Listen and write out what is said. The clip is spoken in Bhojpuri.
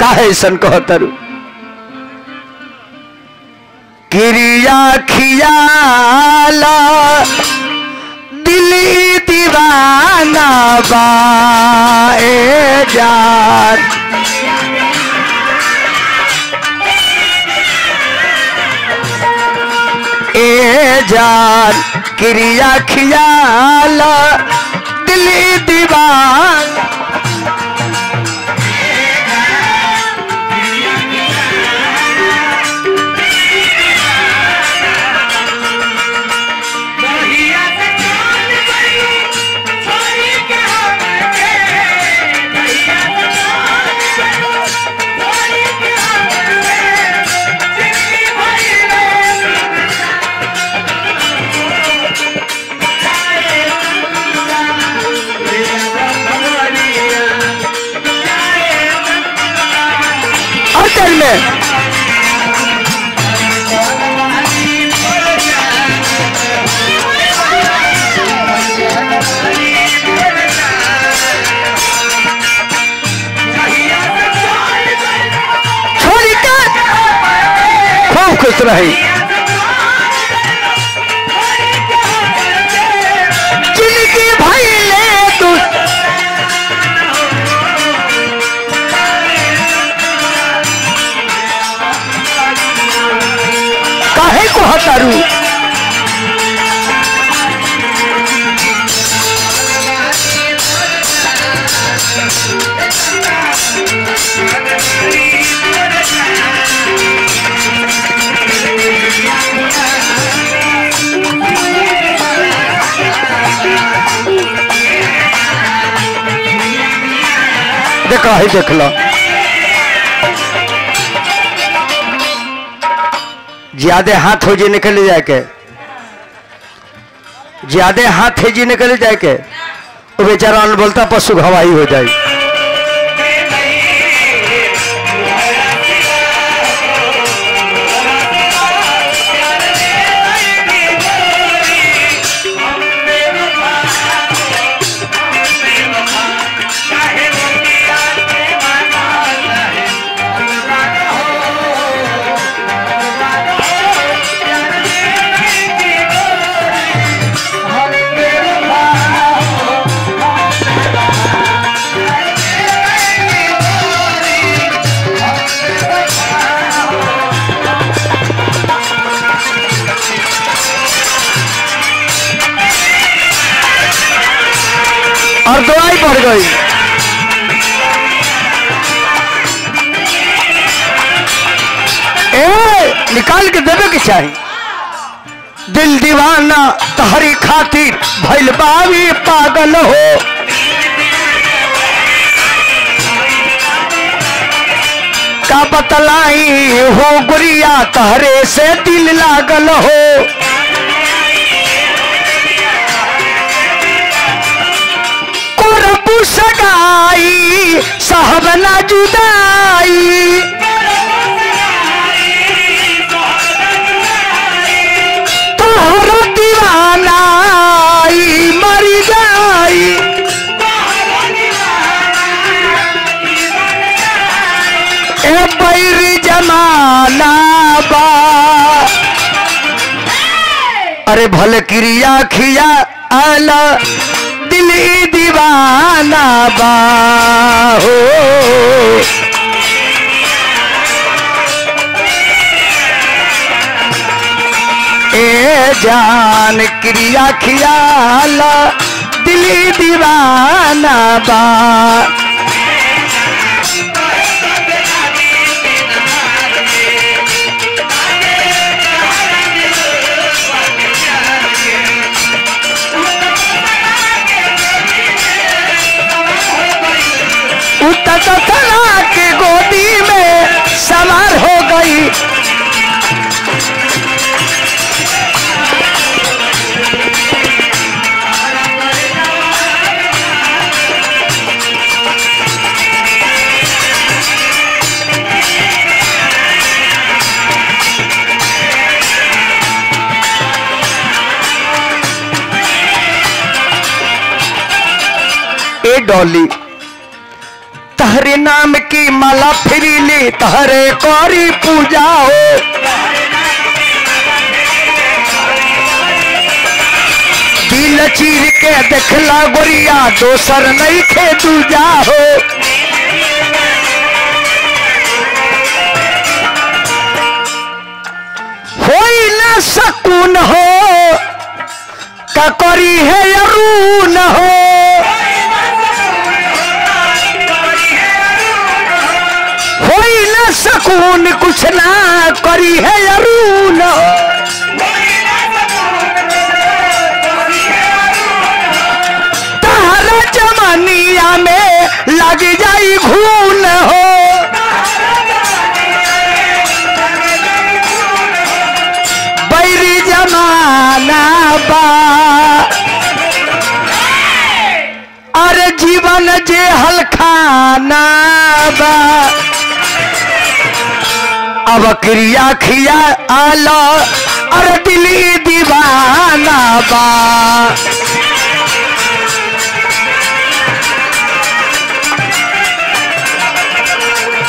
काहे ऐसन कहतरू क्रिया खियाला दिली दीवाना बाए जान ए जान क्रिया खियाला दिली दीवान और चल में छोड़ी कर खूब खुश रही जिनकी भाई ले तू काहे को हतारू देखा है देख लो ज्यादा हाथ हो जी निकल जाए के ज्यादा हाथ है जी निकल जाए के वो बेचारा अनबोलता पशु घवाई हो जाए और दवाई बढ़ गई ए निकाल के देवे के चाहिए दिल दीवाना तहरी खातिर भइल बावी पागल हो का बतलाई हो गुरिया तहरे से दिल लागल हो कुरबू सगाई साहब ना जुदाई तोहरो दीवाना ई मर जाई ए बैरी जमाना बा अरे भले क्रिया खिया आला दिल ई दीवाना बा हो ए जान क्रिया खियाला दिल ई दीवाना बा उतना के गोदी में सवार हो गई ए डॉली तहरे नाम की माला फिरी ली तहरे कौरी पूजा हो दिल चीर के देखला गोरिया दोसर नहीं खे दूजा हो होई न सकून हो ककरी है अरून हो होई न सकून कुछ ना करी है अरून तहरा जमानिया में लग जाई घून हो बैरी जमाना बा अरे जीवन जे हलखाना बा अब क्रिया खिया आला अरे दिली दीवाना बा